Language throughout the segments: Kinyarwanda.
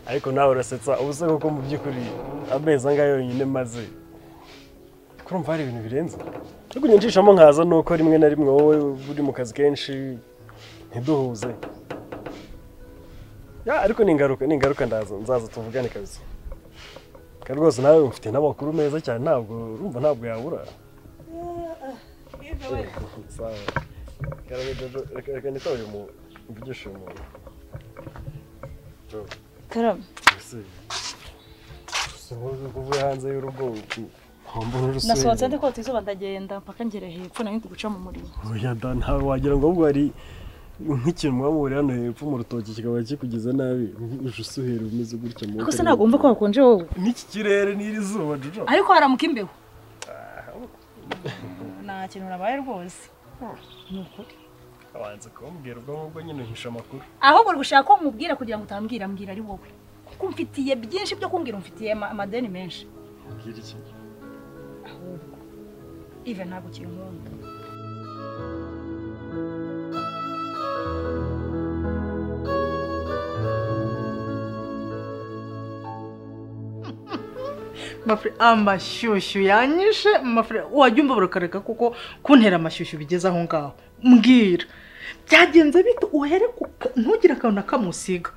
ariko nawe urasetsa ubuse kuko mu by'ukuri amezi angahe yonyine maze kurumva hari ibintu birenze ariko njyishamo nkaza nuko rimwe na rimwe wowe uri mu kazi kenshi ntiduhuze ariko ni ingaruka ni ingaruka ndaza nzaza tuvugane kabisa kandi rwose nawe mfite n'amakuru meza cyane ntabwo urumva ntabwo yabura reka nitaba uyu muntu mvugishe uyu muntu karame uvuye hanze y'urugo nasohotse ndi kota izuba ndagenda mpaka ngere hepfo nayo ndi guca mu murima oya da ntawe wagira ngo ahubwo hari nk'ikintu mwabura hano hepfo mu rutoki kikaba kikugize nabi uje usuhera umeze gutya mu rwose ntabwo wumva ko hakonje wowe n'iki kirere n'iri zuba jojo ariko haramuka imbeho nta kintu urabaye rwose ni ukuri abanza kumbwira ubwo ngubwo nyine uhisha amakuru ahubwo gushaka ko nkubwira kugira ngo utambwira mbwira ari wowe kuko umfitiye byinshi byo kumbwira umfitiye ama- amadeni menshi mbwira iki ahubwo ive ntabwo kinkunda mafure amashyushyu yanyishe mafure wajya umva barakareka kuko kuntera amashyushyu bigeze aho ngaho mbwira byagenze bite uhere ku ka- ntugire akantu na kamwe usiga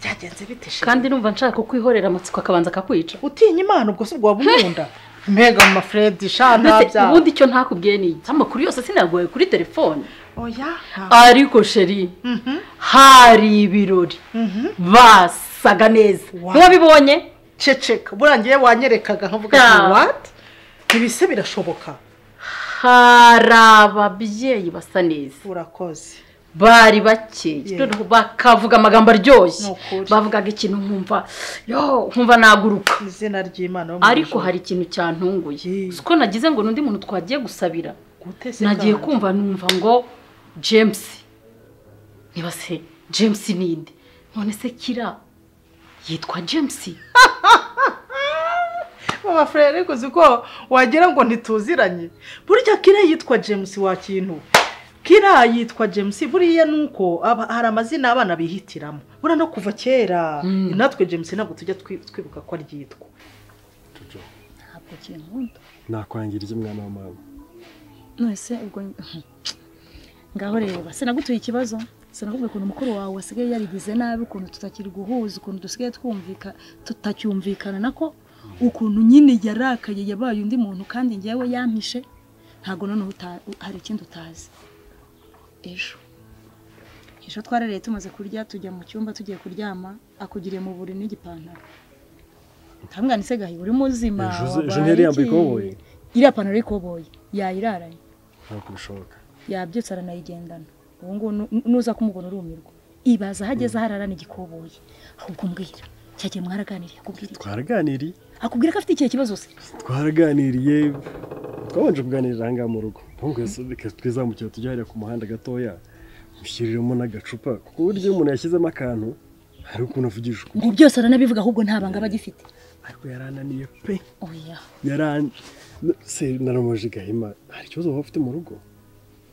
byagenze bite shema? kandi numva nshaka kukwihorera amatsiko akabanza akakwica utinya imana ubwo se waba umwunda mbega mafuredi Mbese shana ubundi icyo ntakubwiye ni iki amakuru yose sinaguhaye kuri telefone oya nta- ariko sheri Mhm. hari ibirori Mhm. basaga neza Wow. ntiwabibonye ceceka burangiye wanyerekaga nkavuga Ah. ati wati ntibise birashoboka hari ababyeyi basa neza urakoze bari bakeye Yeah. noneho bakavuga amagambo aryoshye Ni ukuri. bavugaga ikintu nkumva yo nkumva naguruka izina ry'imana yo mu ariko ijuru. hari ikintu cyantunguye Yeah. si ko nagize ngo n'undi muntu twagiye gusabira Gute se nagiye kandi? kumva numva ngo james niba se james ninde none se kira yitwa james mama furere ariko uzi ko wagira ngo ntituziranye burya kira yitwa james wa kintu kira yitwa james buriya ni uko aba- hari amazina abana bihitiramo buriya no kuva kera Mm. natwe james ntabwo tujya twi- twibuka ko aryitwa jojo ntabwo kinkunda nakwangira iki mwana wa mama nonese ubwo ngaho reba sinagutuye ikibazo sinakubwiye ukuntu umukuru wawe wasigaye yarigize nabi ukuntu tutakiri guhuza ukuntu dusigaye twumvika tutacyumvikana nako ukuntu nyine yarakaye yabaye undi muntu kandi njyewe yampishe ntabwo noneho uta- hari ikindi utazi ejo ejo twarareye tumaze kurya tujya mu cyumba tugiye kuryama akugiriye mu buriri n'igipantaro ntamwana ise gahiye uri muzima Ejo ze- ejo wabaye ntiyari yambaye iki? ikoboyi? iriya pantaro y'ikoboyi yayiraranye ntabwo bishoboka yabyutse aranayigendana ubu ngubu nu- nuza kumubona urumirwa ibaza aho ageze hararana igikoboyi ahubwo mbwira cyagiye mwaraganiriye akubwira iki twaraganiriye akubwira ko afite ikihe kibazo se twaraganiriye twabanje kuganirira aha ngaha mu rugo ahubwo rero reka twizamukire tujye hariya ku muhanda gatoya mushyiriremo n'agacupa kuko burya iyo umuntu yashyizemo akantu hari ukuntu avugisha ukuri ngo byose aranabivuga ahubwo nta banga aba agifite ariko yarananiye pe oya yaran se naramoje gahima hari ikibazo waba ufite mu rugo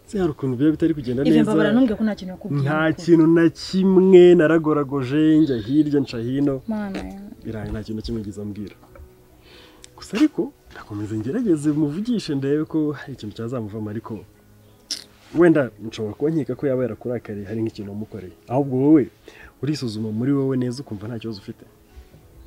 se hari ukuntu biba bitari kugenda ive neza mbabara ntumbwire ko nta kintu yakubwiye nta kintu na kimwe naragoragoje njya hirya nca hino mana ya biraye nta kintu na kimwe ngize ambwira gusa ariko ndakomeza ngerageze muvugishe ndebe ko hari ikintu cyazamuvamo ariko wenda nshobora kuba nkeka ko yaba yarakurakariye hari nk'ikintu wamukoreye ahubwo wowe urisuzuma muri wowe neza ukumva nta kibazo ufite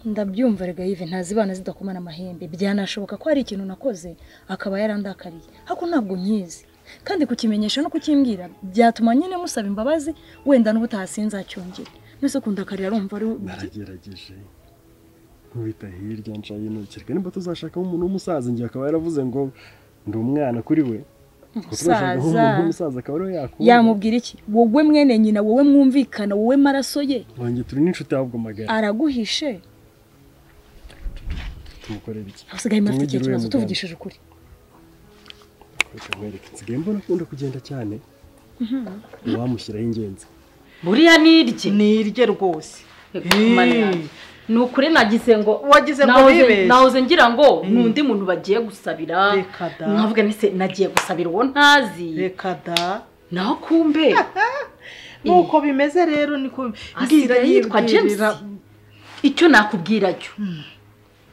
ndabyumva rega yive ntazibana zidakomana amahembe byanashoboka ko hari ikintu nakoze akaba yarandakariye ariko ntabwo nkizi kandi kukimenyesha no kukimbwira byatuma nyine musaba imbabazi wenda n'ubutaha sinzacyongere mbese kundakarira arumva ari naragerageje nkubita hirya nca hino kereka nimba tuzashakamo umuntu w'umusaza njye akaba yaravuze ngo ndi umwana kuri we Ngo turashakamo Umusaza. umuntu w'umusaza akaba ariwe yakunda yamubwira iki wowe mwene nyina wowe mwumvikana wowe maraso ye wanjye turi n'inshuti ahubwo magana araguhishe tumukorera iki usigaye afite ikihe Tumugire kibazo uriya tuvugishije ukuri reka nkwereke nsigaye mbona akunda kugenda cyane uwamushyiraho ingenzi buriya nirye nirye rwose Hmm. ni ukuri nagize ngo Wagize ngo nahoze- uribeshye. nahoze ngira ngo ni undi muntu bagiye gusabira Reka da. nkavuga nise nagiye gusabira uwo ntazi reka da naho kumbe nuko bimeze rero niko Asigaye yitwa James? icyo nakubwira cyo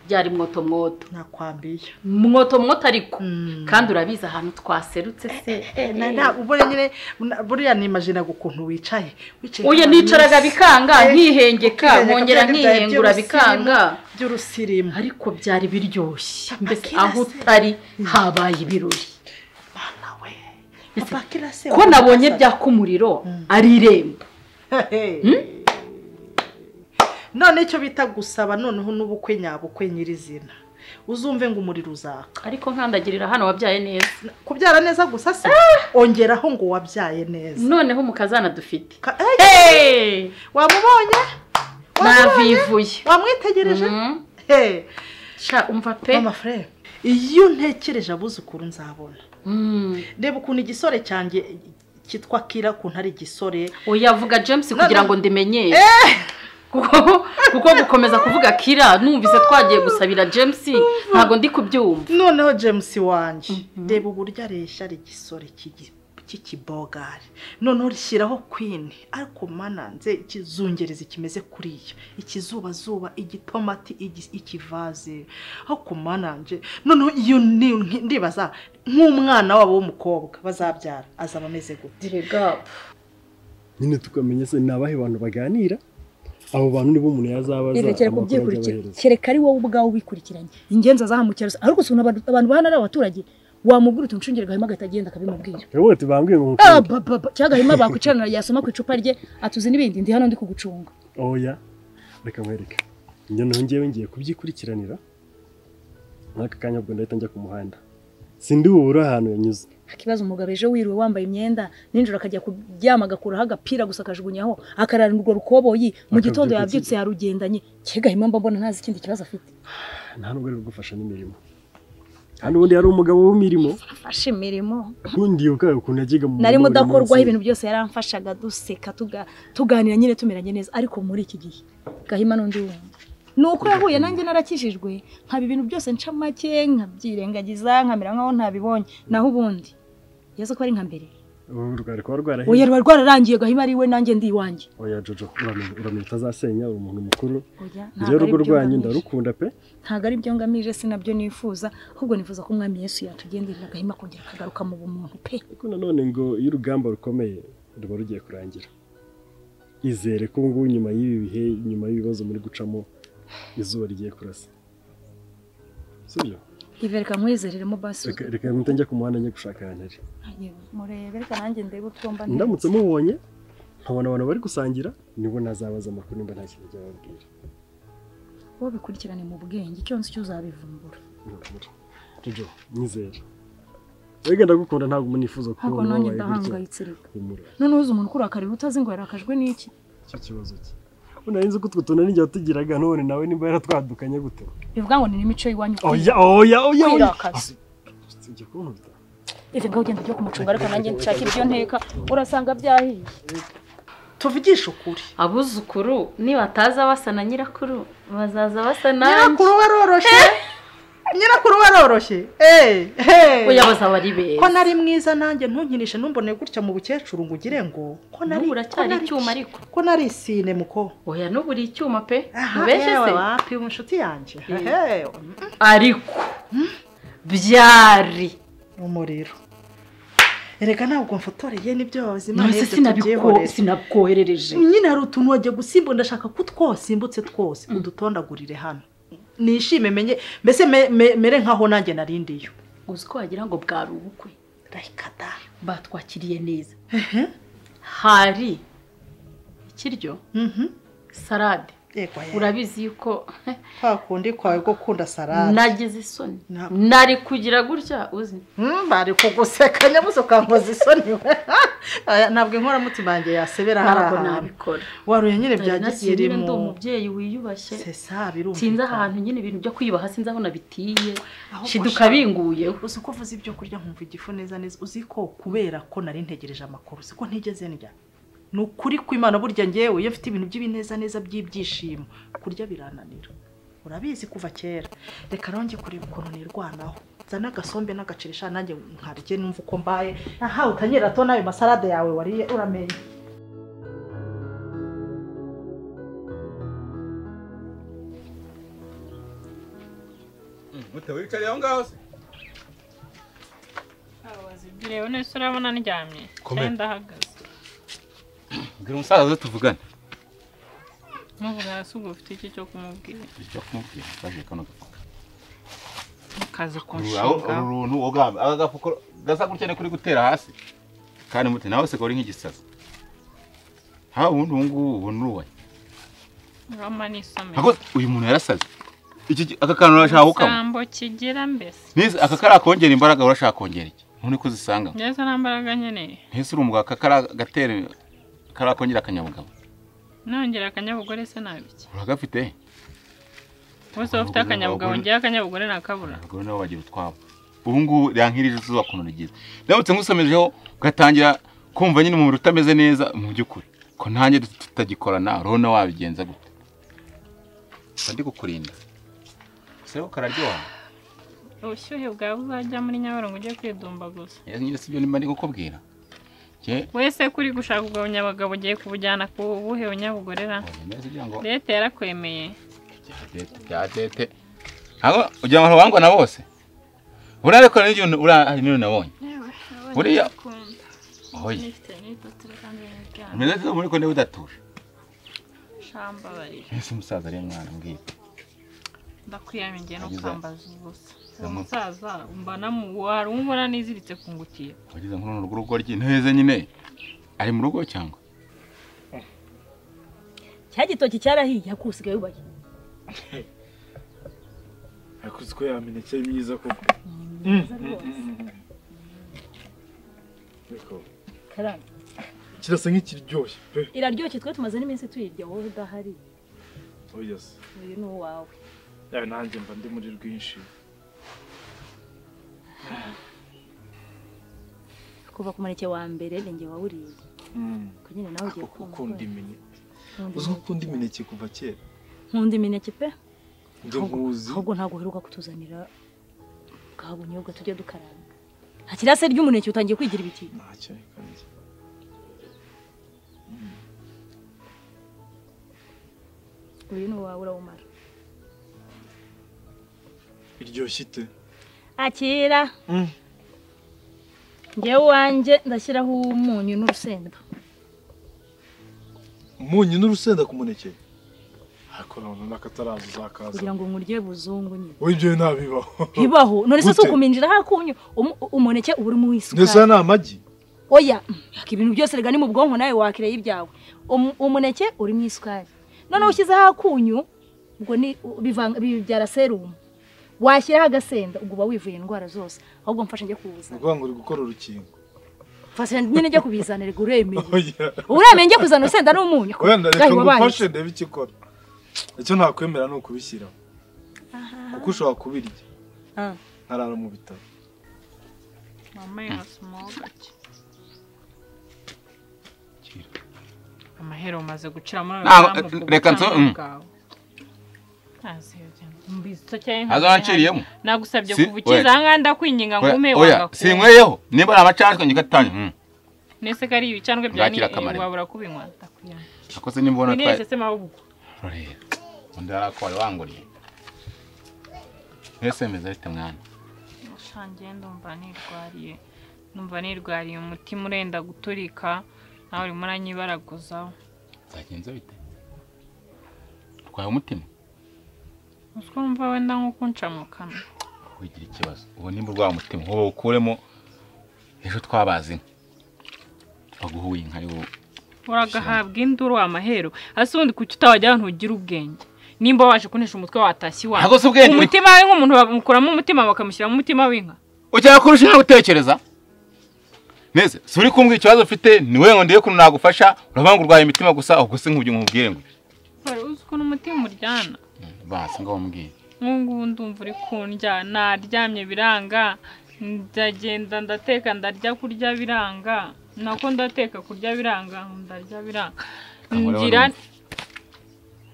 byari mwoto mwoto nakwambiye mwoto mwoto ariko Mm. kandi urabizi ahantu twaserutse se ubure nyine na- buriya nimajinaga ukuntu wicaye wicaye uyu nka nicaraga miss. bikanga Eh, nkihengeka ukihengeka, nkongera bya byaye nkihengura by'urusirimu, bikanga by'urusirimu ariko byari biryoshye mbese Akira aho se. utari habaye ibirori Mana we Ese, papa kila se ko nabonye byaka umuriro ari irembo none icyo bita gusaba noneho n'ubukwe nyabukwe nyirizina uzumve ngo umuriro uzaka ariko nkandagirira hano wabyaye neza kubyara neza gusa se ongeraho ngo wabyaye neza noneho mukazana dufite Ka- eh, Hey! wamubonye Wamubonye? navivuye wamwitegereje Mhm. Hey, sha umva pe mama frere iyo ntekereje abuzukuru nzabona Mm. reba ukuntu igisore cyanjye cyitwa kira ukuntu ari igisore oya vuga james kugira no. ngo ndimenyere kuko kuko gukomeza kuvuga kira numvise twagiye gusabira james ntabwo ndi kubyumva noneho james wanjye reba uburyo areshya ari igisore cy'igi- cy'ikibogari noneho rishyiraho kwini ariko mananze ikizungerezi kimeze kuriya ikizubazuba igitomati igi- ikivaze ariko mananje noneho iyo ni- nki- ndibaza nk'umwana wabo w'umukobwa bazabyara azaba ameze gute direga nyine tukamenya se ni abahe bantu baganira abo bantu nibo umuntu yazabaza irekera amakuru kubyikurikira azabahereza. kereka ari wowe ubwawe ubikurikiranye ingenzi azahamukira gusa ariko si ukuntu abantu abantu bahana ari abaturage wamubwira uti nshungire gahima agahita akabimubwira wowe tubambwiye ngo Ah, mukunda ba, ba, ba. cyangwa gahima bakwicarana yasoma ku icupa rye atuzi n'ibindi ndi hano ndi kugucunga oya reka mwereke njye noneho ngewe ngiye kubyikurikiranira nk'aka kanya ubwo ndahita njya ku muhanda sindi bubure ahantu yanyuze nta kibazo umugabo ejo wiriwe wambaye imyenda nijoro akajya kuryama agakuraho agapira gusa akajugunyaho akararurwa rukoboyi mu gitondo Akabyuka yabyutse yarugendanye ke gahima mba mbona ntazi ikindi kibazo afite nta nubwo ari kugufasha n'imirimo kandi ubundi yari umugabo w'imirimo afashe imirimo ubundi yukaga ukuntu yajyaga mu nari murima buri mudakorwaho munsi. ibintu byose yaramfashaga duseka tuga- tuganira nyine tumeranye neza ariko muri iki gihe gahima n'undi wundi ni uko yahuye nanjye narakijijwe nkaba ibintu byose nca make nkabyirengagiza nkamera nk'aho ntabibonye naho ubundi yaza ko ari nka mbere Ubu rwari kuba rwarahiye oya ruba rwararangiye gahima ari we nanjye ndi iwanjye oya jojo uramenye uramenye utazasenya uri umuntu mukuru oya njyewe ntabwo ari urugo byo rwanyu ngamije. ndarukunda pe ntabwo ari byo ngamije si nabyo nifuza ahubwo nifuza ko umwami yesu yatugenderera agahima kongera akagaruka mu bumuntu pe ariko nanone ngo iyo urugamba rukomeye ruba rugiye kurangira izere ko ngubu nyuma y'ibi bihe nyuma y'ibibazo muri gucamo izuba rigiye kurasa sibyo ivereka nkwizereremo basi reka reka mpita njya ku muhanda njye gushaka ahantu ari murebe reka nanjye ndebe utwomba ndamutse mubonye nkabona abantu bari gusangira nibo nazabaza amakuru nimba nta kintu byababwira wowe bikurikirane mu bwenge icyo nzi cyo uzabivumbura jojo nyizere rega ndagukunda ntabwo umuntu yifuza kuba ntabwo umuntu nanjye wabaye gutya. ndahangayitse reka humura none uzi umuntu ukurakarira utazi ngo yarakajwe n'iki icyo kibazo cye unarinze ko utwo tuntu n'igihe tugiraga none nawe nimba yaratwadukanye gute bivuga ngo ni n'imico y'iwanyu oya oya oya kwirakaza usibye kunkubita ibi ngaho ugenda ujya kumucunga ariko nanjye nshaka ibyo nteka urasanga byahiye tuvugishe ukuri abuzukuru nibataza basa na nyirakuru bazaza basa nanjye nyirakuru waroroshye nyirakuru waroroshye Eh, eh. oya bazaba ari ko beza nari mwiza nanjye ntunkinishe ntumbone gutya mu bukecuru ngo ugire ngo ko nari N'ubu uracyari ko nari- icyuma ariko. ko nari isine muko oya n'ubu uri icyuma pe Aha, mubeshe yewe se wapi umushuti yanjye Eh. Ehe, ariko byari umuriro erega ntabwo mfotoreye n'ibyo wabuze Imana nonese yose sinabiko- tubyihorere. sinabwoherereje nyine hari utuntu wagiye gusimba ndashaka ko twosimbutse twose udutondagurire hano nishime menye mbese me- me- mere nkaho nanjye narindiyo uzi ko wagira ngo bwari ubukwe rayika da batwakiriye neza ehe hari ikiryo mhm salade yego ya urabizi yuko kwa kundi kwawe ko kunda salade nagize isoni Ntabwo. nari kugira gutya uzi Mm, bari kuguseka nyabuso ukankoza isoni we Aya, ntabwo inkoramutima yanjye yasebera hari ntabwo ahantu nabikora waruye nyine bya Nari nagiye nyine ndi gisirimu umubyeyi wiyubashye sesa sinzi birumvikana ahantu nyine ibintu byo kwiyubaha sinzi aho nabitiye Ahubwo shiduka sha- binguyeho uzi ko uvuze ibyo kurya nkumva igifu neza neza uzi ko kubera ko nari ntegereje amakuru uzi ko ntigeze ndya ni ukuri kw'imana burya ngewe iyo mfite ibintu by'ibinezaneza by'ibyishimo kurya birananira urabizi kuva kera reka nonge kureba ukuntu nirwanaho zana agasombe n'agacirisha nanjye nkarye numva uko mbaye aha utanyera to n'ayo masalade yawe wariye uramenye gute wicariye aho ngaho se bireba neza urabona ndyamye Komera. cyangwa ndahagaze mbwira umusaza tuvugane muvuga hasi ubwo ufite iki cyo kumubwira icyo kumubwira baje kano gafuka mukaza uru uru kunshinga runtu ugamba aka gafuko gasa gutya ni kuri gutera hasi kandi muti nawe se kuri nk'igisazi ha ubundi ubu ngubu ubu ni uruwanyu urama n'isomero Ariko uyu muntu yarasaze iki ki- aka kantu urashaka gukama isambo kigira mbese neza aka kariya kongera imbaraga urashaka kongera iki none ko zisanga ngeze nta mbaraga nkeneye ntese uri umugabo aka kariya gatera kariya kongera akanyabugabo nongera akanyabugore se nabiki uragafite bose bafite akanyabugabo ngewe akanyabugore nakabura abagore nabo bagira utwabo ubu ngubu rankirije izuba ukuntu rigize ndamutse ngusomejeho ugatangira kumva nyine umubiri utameze neza mu by'ukuri ko nanjye tutagikorana urabona wabigenza gute mba ndi kukurinda sebo kararyoha ubushyuhe bwawe uzajya muri nyabarongo ujye kwidumbaguza yewe nyine sibyo nimba ndi kukubwira njye wese kuri gushaka ubwo bunyabagabo ugiye kubujyana ku buhe bunyabugorera oya neza ugira ngo leta yarakwemeye byatete byatete ntabwo ugira ngo wangwa na bose buriya ariko hari n'ikintu uriya hari n'ibintu nabonye Buriya- oya umeze neza muri ko niba udatuje shambabarira ese umusaza ari mwana mbwira ndakwiyamigiye no Yagize- kwambaza ubusa uwo Yamu- musaza mbana mu wari umubona niziritse ku ngutiya wageze nko mu rugo rugo ry'inteze nyine ari mu rugo cyangwa cya gitoki cyarahiye ariko usigaye yubaye yakuze ko yameneke ari myiza koko Ariko karame kirasa nk'ikiryoshye pe iraryoshye twe tumaze n'iminsi tuyirya wowe udahari oya se uyu ni uwawe yawe nanjye mba ndi muri rwinshi kuva ku muneke wa mbere ni njye wawuriye ko nyine nawe ugiye Ako ukunda imineke Nkunda uzi ko ukunda imineke kuva kera nkunda imineke pe njye nkuzi ahubwo ntabwo uheruka kutuzanira bwa bunyobwa tujya dukaranga nta kirase ry'umuneke utangiye kwigira ibiti ntacyo reka njye uyu ni uwawe urawumara iryoshye ite akira ngewe uwanjye ndashyiraho umunyu n'urusenda umunyu n'urusenda ku muneke ariko nabona n'akataraza uzakaza kugira ngo nkurye buzungu nyine wowe ibyo ntabibaho bibaho none se si Gute? ukuminjira hakunyu umuneke uba urimo ndetse aya isukari ni amagi oya mm, yaka ibintu byose rega ni mu bwonko nawe wakireye ibyawe Umu- umuneke urimo isukari noneho ushyizeho akunyu ubwo ni u- bivanga- bibyara serumu washyiraho agasenda ubwo uba wivuye indwara zose ahubwo mfashe njye ni kubuzana ukuvuga ngo uri gukora urukingo mfashe nyine njye kubizanira ngo uremeye oya uremeye njye kuzana urusenda n'umunyu wenda reka Gahi, wabaye ngufashe ndebe icyo ikora icyo ntakwemera ni ukubishyiraho kuko ushobora kubirya Ah. nkarara mu bitaro wambaye nka smoke amahero umaze gucira muri Ntabwo- reka nso- mm. Ntazo naciriyemo. nagusabye Si- kuva ukiza oya. ahangaha ndakwinginga ngo ume oya wagakunywa sinkweyeho nimba ari amacandwe njye gatanya mm. nese ko ari ibicandwe bya Bwakira akamaro. wabura kubinywa ndakwiyamigiye nakoze nimbona nese twaye se mahubwo rurera undi ari ako wari wanguriye mwese meze arite mwana ushangiye ndumva nirwariye numva nirwariye umutima urenda guturika nawe urimo uranyibaraguzaho zagenze bite urwaye umutima utwumva wenda nko kunca mu kanwa wigira ikibazo ubu nimba urwaye umutima ubu ukuremo ejo twabaze inka baguhuye inka yo uragahabwa induru amahero hasi ubundi kuki utabajya ahantu ugira ubwenge nimba waje kunesha umutwe watashye iwawe Ntabwo si ubwenge. umutima we nk'umuntu bamukuramo umutima bakamushyiramo umutima w'inka ujya kurusha inka gutekereza neza si uri kumbwira ikibazo ufite ni wowe ngo ndebe ukuntu nagufasha uravuga ngo urwaye imitima gusa ubwo si nkubyo nkubwire ngo wari uzi ukuntu umutima uryana basi ngo bamubwire nk'ubu ngubu ndumva uri kundya naryamye biranga ndagenda ndateka ndarya kurya biranga nako ndateka kurya biranga ndarya biranga Kangura ngira wari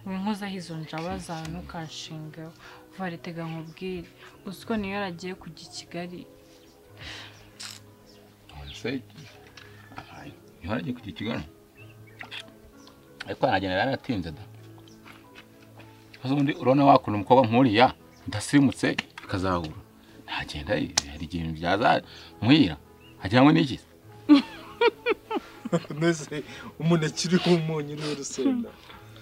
winkozaho izo njaba zawe ntukanshingeho uva retega nkubwire uzi ko niyo yaragiye kujya i kigali ntihora agiye kugira ikiganiro ariko aragenda yaranatinze da maze ubundi urabona wakuntu umukobwa nk'uriya ndasirimutse bikazahura ntagenda eh, hari ikintu byaza mwira hajyanywe n'iki mbese umuneke uriho umunyu uriho urusenda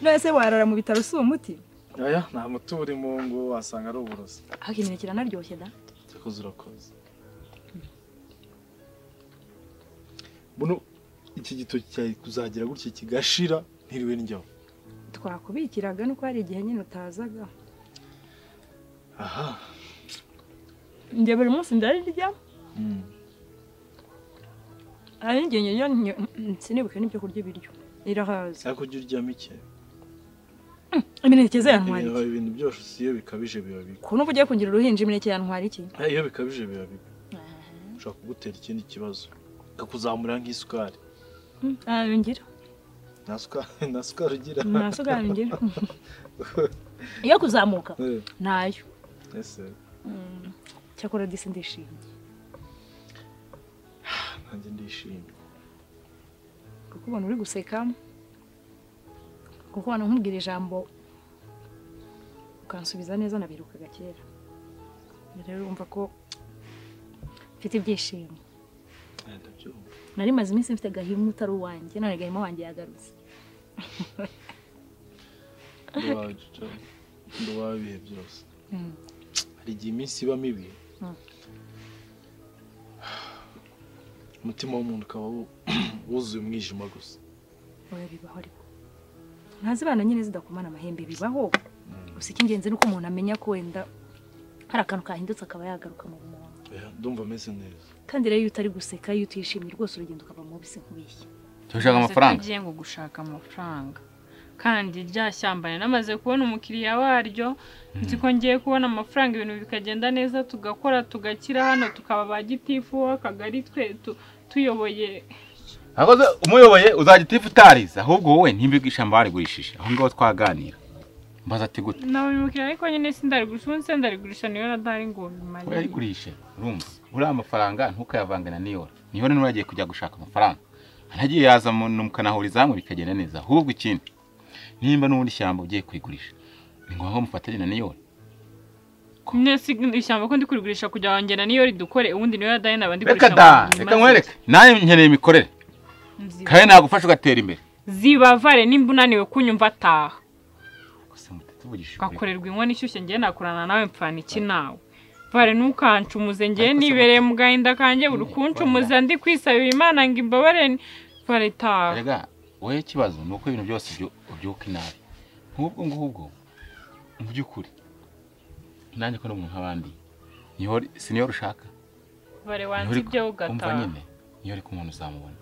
none se warara mu bitaro si umuti aya nta muti urimo uwo nguwo wasanga ari uburozi ahubwo imineke iranaryoshye da cyakoze urakoze buno iki gitoki cyari kuzagira gutya kigashira ntiriwe njyaho twakubikiraga nuko hari igihe nyine utazaga aha njye buri munsi ndarirya Mm. hari n'igihe njya sinibuke n'ibyo kurya ibiryo irahaza ariko ujya uryamo iki imineke ze yantwara ibiba iki ibintu byose iyo bikabije biba bibi ukuntu uba ugiye kugira uruhinja imineke yantwara iki Eh, iyo bikabije biba bibi ushobora kugutera ikindi kibazo kakuzamura nk'isukari ntabingira nta sukari nta sukari ugira ntasugarangira iyo kuzamuka Eh, ntayo ese cyakora disi ndishimye nanjye ndishimye kuko ubona uri guseka kuko ubona nkubwira ijambo ukansubiza neza nabirukaga kera rero urumva ko mfite ibyishimo Eh, ndabyumva nari maze iminsi mfite gahima utari uwanjye none gahima wanjye yagarutse nduwawe ibihe byose Mm. hari igihe iminsi iba mibi Mm. umutima w'umuntu ukaba wu- wuzuye umwijima gusa oya bibaho ariko ntazibana nyine zidakomana amahembe bibaho gusa icy'ingenzi ni uko umuntu amenya ko wenda hari akantu kahindutse akaba yagaruka mu bumuntu Oya, ndumva ameze neza kandi rero iyo utari guseka iyo utishimye rwose urugendo ukava mu bisi nk'ubishye Jya ushaka Gusa amafaranga ko agiye ngo gushaka amafaranga kandi rya shyamba namaze kubona umukiriya waryo nzi ko ngiye kubona amafaranga ibintu bikagenda neza tugakora tugakira hano tukaba ba gitifu w'akagari twe tu- tuyoboye akoze umuyoboye uzajya utifu utarize ahubwo wowe ntimbibwe ishyamba warigurishije aho ngaho twaganira mbaza ati gute nabonye umukiriya ariko nyine sindarigurisha ubu se ndarigurisha niyo radari ngo bimare urayigurishe urumva uriya amafaranga ntukayavangana niyora niyora nuragiye kujya gushaka amafaranga ntagiye yaza mu- mukanahuriza hamwe bikagenda neza ahubwo ikindi nimba n'ubundi shyamba ugiye kuyigurisha ni ngombwa ko mufatanya na niyora nyine si ishyamba ko ndi kurigurisha kugira ngo ngena niyo ridukore ubundi niyo radari naba ndi reka kurisha da mu reka mazi. nkwereke nawe nkeneye imikorere Nzi- kandi nagufasha ugatera imbere zibavare nimba unaniwe kunyumva taha gusa mutatu uvugisha ukuri. ugakorerwa inkono ishyushye ngewe nakorana nawe mpfana iki nawe vare ntukancumuze ngewe nibereye mu gahinda kanjye buri kuncumuza ndi kwisabira imana ngo imbabare vare taha erega wowe ikibazo ni uko ibintu byose byo- ubyuka inabi nk'ubwo ngubwo mu by'ukuri nanjye ko n'umuntu nk'abandi niho siniyo ushaka vare niho wanze uri- ibyo umva ugataha nyine niyo uri kumwe uzamubona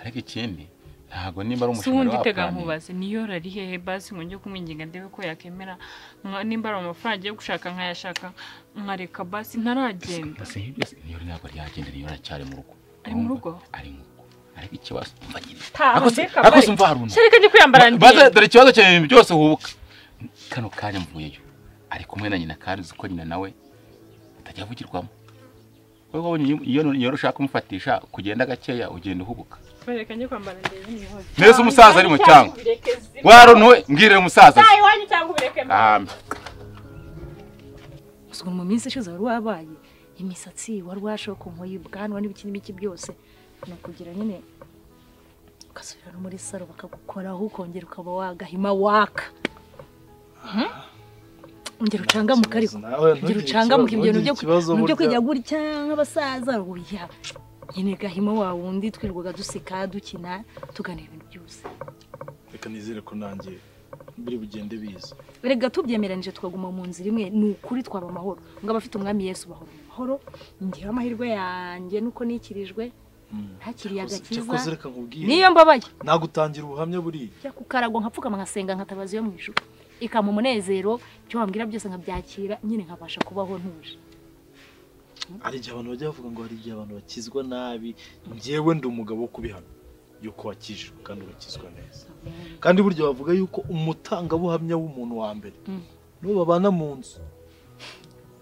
ariko ikindi ntabwo nimba ari si umushinga wundi wa tega plani, nkubaze niyo rari hehe basi ngo njye kumwinginga ndebe ko yakemera nka- nimba ari amafaranga agiye gushaka nkayashaka nkareka basi ntaragenda basi nk'ibyo se niyo ntabwo ryagenda niyo aracyari mu rugo Ari mu rugo? ari mu rugo ariko ikibazo umva nyine Taha, Ariko se- mbega ariko se vare. umva haruna shyari ko njye kwiyambara baze ndende dore ikibazo cyawe ibintu byose uhubuka kano kanya mvuyeyo ari kumwe na nyina kandi uzi ko nyina nawe atajya avugirwamo wowe wabonye iyo- iyo iyo ushaka kumufatisha kugenda gakeya ugenda uhubuka bareka njye kwambara ndende nihoze mbese umusaza ari mu cyangwa waruntuwe mbwirire umusaza taha iwanyu cyangwa ubireke mbere Ahambe. gusa ukuntu mu minsi ishize wari wabaye imisatsi wari washokonkoye ubwanwa n'ibiki n'ibiki byose ni ukugira nyine ugasubira no muri saro bakagukoraho ukongera ukaba wagahima waka Mhm. ongera ucangamuke ariko Nta kibazo, nawe ongera ntugire ucangamuke ikibazo, ibyo bintu ntugire byo ikibazo ibintu byo burya. kujya gutya nk'abasaza oya nyine gahima wa wundi twirirwaga duseka dukina tuganira ibintu byose reka nizere ko nanjye biri bugende biza rega tubyemeranije tukaguma mu nzira imwe ni ukuri twaba amahoro ngo abafite umwami yesu bahora mu mahoro ngira amahirwe yanjye nuko nikirijwe ntakiriye cyakoze agakiza reka nkubwire niyo mbabaye nagutangira ubuhamya buriya njya ku karago nkapfukama nkasenga nkatabaza iyo mu ijuru ikampa umunezero ibyo wambwira byose nkabyakira nyine nkabasha kubaho ntuje hari igihe abantu bajya bavuga ngo hari igihe abantu bakizwa nabi njyewe ndi umugabo wo kubihana yuko wakijijwe kandi ugakizwa neza kandi burya bavuga yuko umutangabuhamya w'umuntu wa mbere n'uwo babana mu nzu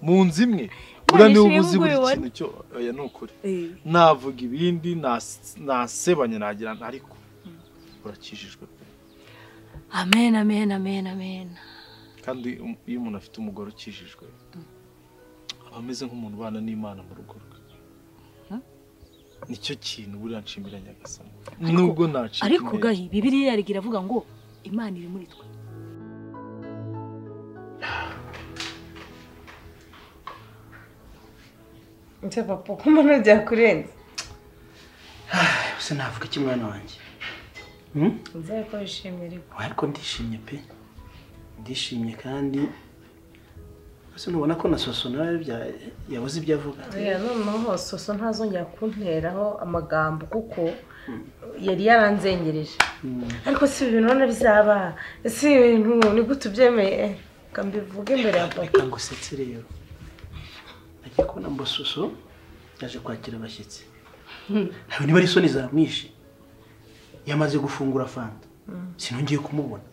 mu nzu imwe buriya niwe uba uzi buri kintu cyo oya ni ukuri navuga ibindi nas- nasebanya nagira ariko urakijijwe pe amen amen amen amen kandi um- iyo umuntu afite umugore ukijijwe aba ameze nk'umuntu ubana n'imana mu rugo rwe nicyo kintu buriya nshimira nyagasani nubwo nacika ariko intege. gahi bibiriya yarega iravuga ngo imana iri muri twe nse papa ko mbona byakurenze gusa navuga iki mwana wanjye nze ko wishimira iwe Oya, ariko ndishimye pe ndishimye kandi ese ntubona ko na soso nawe bya- yabuze ibyo avuga buriya noneho hose usa ntazongera kunteraho amagambo kuko yari yaranzengereje ariko si ibintu none bizaba si ibintu ni gute ubyemeye reka mbivuge imbere ya papa reka ngusetse rero nagiye kubona ngo soso yaje kwakira abashyitsi ntabwo niba ari isoni zamwishe yamaze gufungura fanta sinongeye kumubona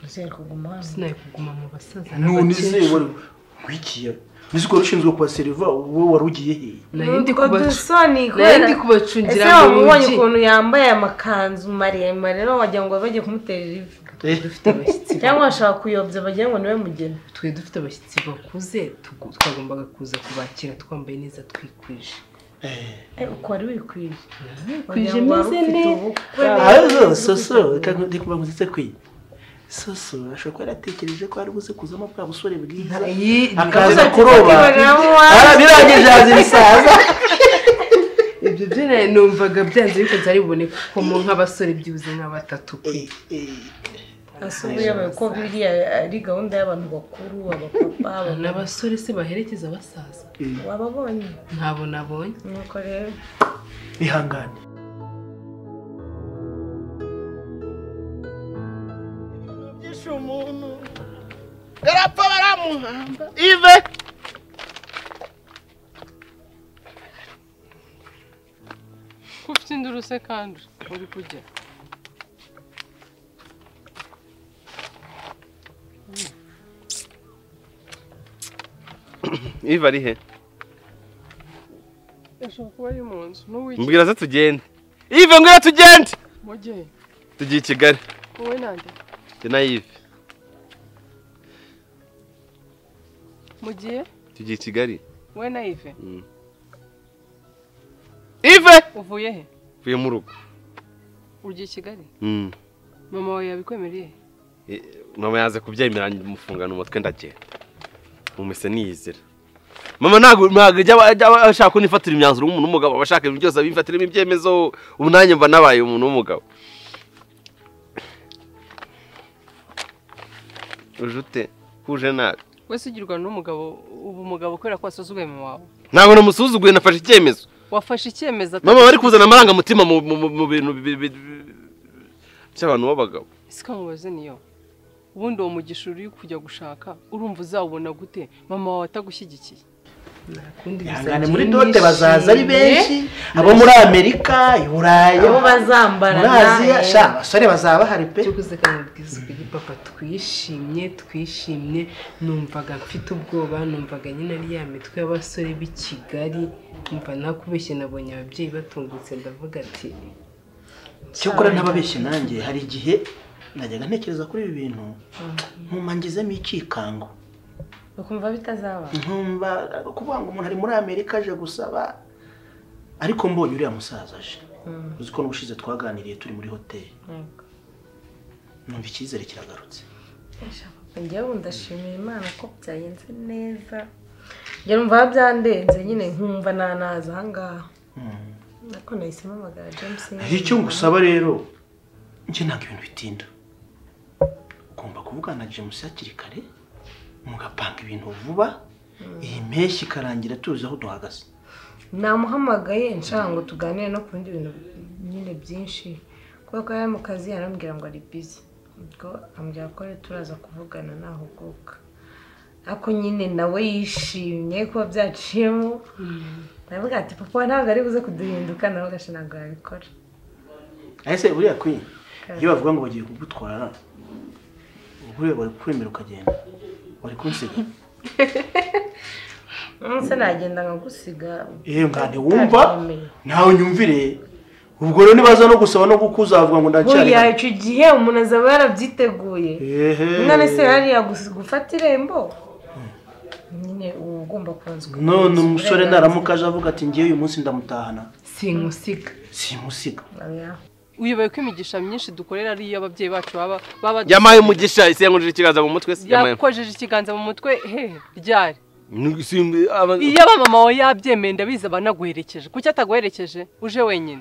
nzere kuguma hano sinaye kuguma mu basaza none se wari nkwikiye nzi ko wari ushinzwe kubaseriva wowe wari ugiye hehe Nundi ko dusoni nari kubera ndi kubacungira ese mu wamubonye rugi. ukuntu yambaye amakanzu maremare rero wagira ngo bagiye kumutera ivi Eh, dufite abashyitsi cyangwa bashaka kuyobya bagira ngo niwe mugeni twe dufite abashyitsi bakuze tugu- twagombaga kuza kubakira twambaye neza twikwije eh. Eh, uko wari wikwije kwije wagira ngo wari meze ufite neza ubukwe aho soso reka ndi kubagusitse kwe soso ashobora kuba yaratekereje ko ari buze kuzamo bwa busore bwiza Iyi- akaza kuroba kuroba Ah, birangije yaza ibisaza ibyo byo nari numvaga byanze ariko byari bubone kuko mu nk'abasore byibuze nka batatu kwe asubiye ko biriya ari gahunda y'abantu bakuru abapapa ni abamama abasore se baherekeza abasaza wababonye ntabwo nabonye nuko rero bihangane Bishe umuntu barapfa baramuhamba ive ko ufite induru se kandi uri kujya iva ari he ashobora kuba ari mu nzu n'uwiki mbwira se tugende ive mbwira tugende mugihe tugiye i kigali wowe nande njye na ive mugihe tugiye i kigali wowe na ive Mm. ive uvuye he uvuye mu rugo ugiye i kigali Mm. mama wawe yabikwemereye Eh, mama yaze kubyemera mufungana umutwe ndagenda mumise niyizira mama ntabwo ntabwo ajya aba- ajya aba ashaka ko nifatira imyanzuro nk'umuntu w'umugabo aba ashaka ibintu byose abifatiramo ibyemezo ubu nanjye mba nabaye umuntu w'umugabo uje ute huje nabi wese ugirwa n'umugabo uba umugabo kubera ko wasuzuguye mama wawe ntabwo namusuzuguye nafashe icyemezo wafashe icyemezo ata- mama bari kuzana amarangamutima mu mu- mu- mu bintu bi- bi- bi- by'abantu b'abagabo siko mubaze niyo ubundi uwo mugisha uri kujya gushaka urumva uzawubona gute mama wawe atagushyigikiye bihangane muri dote bazaza ari benshi abo muri amerika i burayi abo bazambara muri aziya nawe. sha abasore bazaba bahari pe byukuze kandi bwiza ubwigi papa twishimye twishimye numvaga mfite ubwoba numvaga nyine ari ya mitwe y'abasore b'i kigali numva nakubeshye nabonye ababyeyi batungutse ndavuga ati cyakora ntababeshye nanjye hari igihe najyaga ntekereza kuri ibi bintu nkumva ngizemo icyikango ukumva bitazaba nkumva kuvuga ngo umuntu ari muri amerika aje gusaba ariko mbonye uriya musaza aje uzi ko n'ubushize twaganiriye turi muri hoteli numva icyizere kiragarutse njyewe ndashimira imana ko byagenze neza njye numva byandenze nyine nkumva nanaza ahangaha Mm. ariko nahisemo amagara james hari icyo ngusaba rero njye ntabwo ibintu bitinda ugomba kuvugana na james hakiri kare mugapanga ibintu vuba iyi mpeshyi ikarangira tuzi aho duhagaze namuhamagaye nshaka ngo tuganire no ku bindi bintu nyine byinshi kubera ko yari mu kazi yarambwira ngo ari bizi ubwo ambwira ko rero turaza kuvugana nahuguka ariko nyine nawe yishimye kuba byaciyemo ndavuga ati papa we ntabwo ari buze kuduhinduka nawe gasha ntabwo yabikora ese buriya kwi iyo bavuga ngo bagiye kugutwara buriya bari kwemera ukagenda bari kunsiga umunsi nagenda nkagusiga yewe ngane wumva ntawe nyumvire ubwo rero nibaza no gusaba no kukuzavuga ngo ndacyari buriya icyo gihe umuntu azaba yarabyiteguye ehe umwana se yari yagufata irembo nyine uba ugomba kubanza ukamuha none umusore uburenganzira. naramuka aje avuga ati ngewe uyu munsi ndamutahana simusiga simusiga uyoboye ko imigisha myinshi dukorera ari iyo ababyeyi bacu baba baba yamaye umugisha isengurira ikiganza mu mutwe se yamaye yakojeje ikiganza mu mutwe he ryari Ni- si- aba- iyo abamama wawe yabyemeye ndabizi aba anaguherekeje kuki ataguherekeje uje wenyine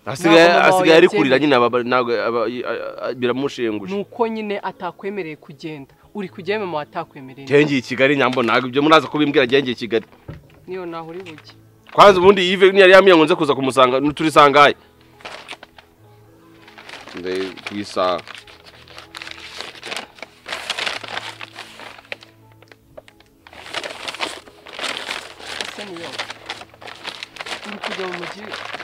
asigaye ntabwo mama wawe asigaye ari kurira yabyemeye. nyine aba- ntabwo aba- i- a- a- biramushenguje ni uko nyine atakwemereye kugenda uri kujyayo mama wawe atakwemereye gengiye i kigali nyambo ntabwo ibyo muraza kubimbwira gengiye i kigali niyo naho uri bujye kwanza ubundi yive ntiyari yamwiyango nze kuza kumusanga ntiturisangaye nde ku isaha ese niyo uri kujya mu mujyi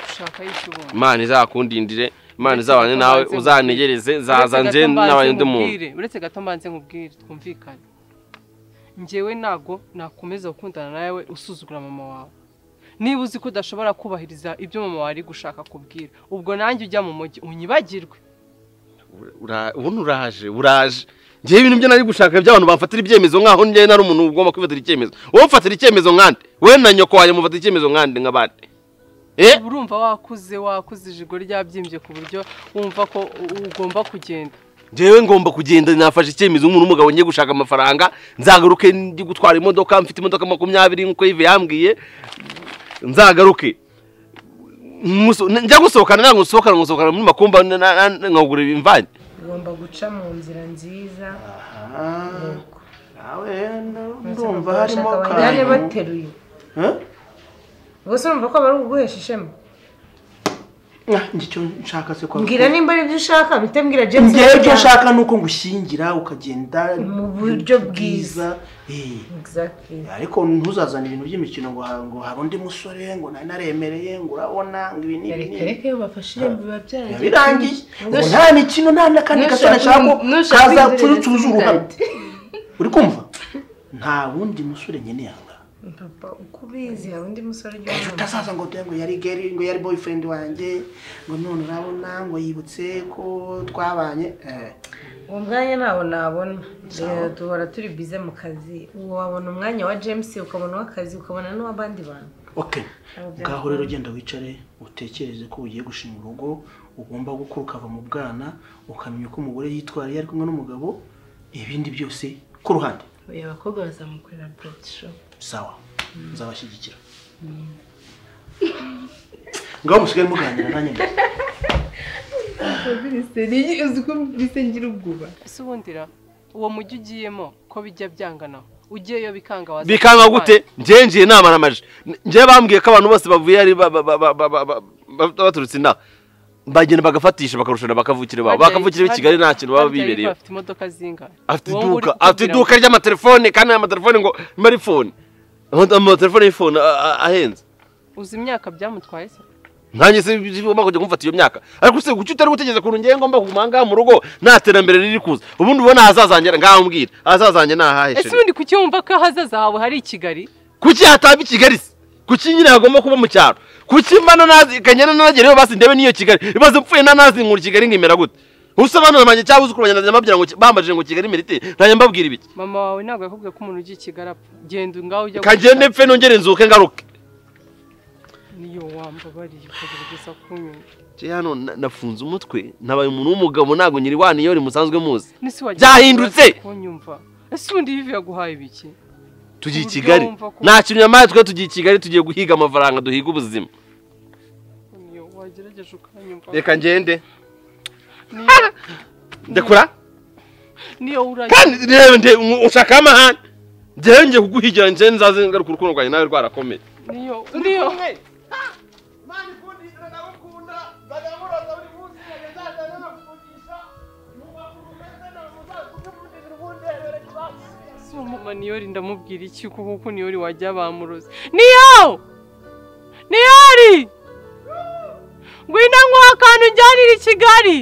gushakayo icyo ubona imana izakundindire imana izabane Uretse nawe gato mbanze uzanegereze nkubwire. zaza Uretse nze gato mbanze n'abandi muntu nkubwire, uretse gato mbanze nkubwire twumvikane njyewe ntabwo nakomeza gukundana nawe usuzugura mama wawe niba uzi ko udashobora kubahiriza ibyo mama wawe ari gushaka kubwira ubwo nanjye ujya mu mujyi unyibagirwe Ura- ubundi uraje uraje ngewe ibintu byo nari gushaka by'abantu bafatira ibyemezo nk'aho njyewe nari umuntu ugomba kwifatira icyemezo wowe ufatira icyemezo nkande we na nyoko wanjye mufatira icyemezo nkande nk'abandi Eh? urumva wakuze wakuze ijigo ryabyimbye ku buryo wumva ko u- ugomba kugenda ngewe ngomba kugenda nafashe icyemezo nk'umuntu w'umugabo ngiye gushaka amafaranga nzagaruke ndi gutwara imodoka mfite imodoka makumyabiri nk'uko yive yambwiye nzagaruke Nkuso- njya gusohokana ntabwo nsohokana nkasohokana muri makumba na- na- na- nkagura imvange ugomba guca mu nzira nziza nawe ndumva harimo akantu akantu bateruye ubwo se urumva ko bari kuguhesha ishema icyo nshaka se kwa mbwira nimba ari ibyo ushaka bite mbwira james ngewe icyo nshaka ni uko ngushyingira ukagenda mu buryo bwiza Eh. ariko ntuzazane ibintu by'imikino ngo ha- ngo hari undi musore ngo nari naremereye ngo urabona ngo ibi n'ibi reka n'ibi reka iyo bafashe irembo biba byarangiye birangiye ngo nta mikino nta n'akandi gasore nshaka ko kazapfurutsuza uruhame uri kumva nta wundi musore nkeneye aha ngaha papa uko ubizi hari undi musore ujya utazaza ngo dore ngo yari geri ngo yari boyfriend wanjye ngo none urabona ngo yibutse ko twabanye eh. uwo mwanya ntawo nabona Rero duhora turi bize mu kazi ubu wabona umwanya wa james ukabona uw'akazi ukabona n'uw'abandi bantu okay Ntabwo byakunda. ngaho rero genda wicare utekereze ko ugiye gushinga urugo ugomba gukura ukava mu bwana ukamenya uko umugore yitwara iyo ari kumwe n'umugabo ibindi byose ku ruhande uyu abakobwa bazamukorera burodi shopu sawa nzabashyigikira ngaho musigaye muganira nanjye mbere uzi ko bise ngira ubwoba ese ubundi ra uwo mujyi ugiyemo ko bijya byangana ugiyeyo bikanga waza bikanga gute ngewe ngiye inama n'amaje ngewe bambwiye ko abantu bose bavuye ari ba- ba- ba- ba- ba- ba- ba- baturutse inaha bagenda bagafatisha bakarushana bakavukira babo Harya- bakavukira b'i kigali nta kintu baba harya Yvan bibereye afite imodoka zingahe afite Wowe uri iduka kutubwira afite iduka ngo- ry'amatelefone kandi aya matelefone ngo marifone amatelefone y'ifone a- a- ahenze uzi imyaka byamutwaye se nkanjye se ugomba kujya kumfata iyo myaka ariko se kuki utari gutegereza ukuntu ngewe ngomba kuguma aha ngaha mu rugo nta terambere riri kuza ubundi ubona ahazazanjye ngaho mbwira ahazazanjye ni ahahe ese sheri? ubundi kuki wumva ko ahazaza hawe hari i kigali kuki hataba i kigali se kuki nyine hagomba kuba mu cyaro kuki mbana nazi kanyana nagereyo basi ndebe n'iyo kigali ibaze mpfuye nanazi nkura kigali nkimera gute usobanura banjye cyangwa uzukuru banjye ndajya mbabwira ngo ki- bambajije ngo kigali imera ite ntajya mbabwira ibiki mama wawe ntabwo yakubwiye ko umuntu ugiye i kigali apfa genda ngaho ujya kagende pfe nongere nzuke ngaruke niyo wambabariye ukagerageza kunyumva nje hano na- nafunze umutwe nabaye umuntu w'umugabo ntabwo nyiri wani iyo musanzwe muzi n'isi wagira byahindutse kunyumva ese ubundi yivi yaguhaye ibiki tugiye i Uburyo kigali wumva ko- nta kintu nyamaye twe tugiye i kigali tugiye guhiga amafaranga duhiga ubuzima niyo wagerageje ukanyumva reka ngende Niyo- ndekura niyo uranye kandi reba nde ushaka amahane ngewe ngiye kuguhigira nje nzaze ngaruka urukundo rwanjye nawe rwarakomeye niyo niyo si uwo mama niyori ndamubwira iki kuko kuko niyori wajya bamuroze niyo niyori ngwino nkuha akantu unjyanire i kigali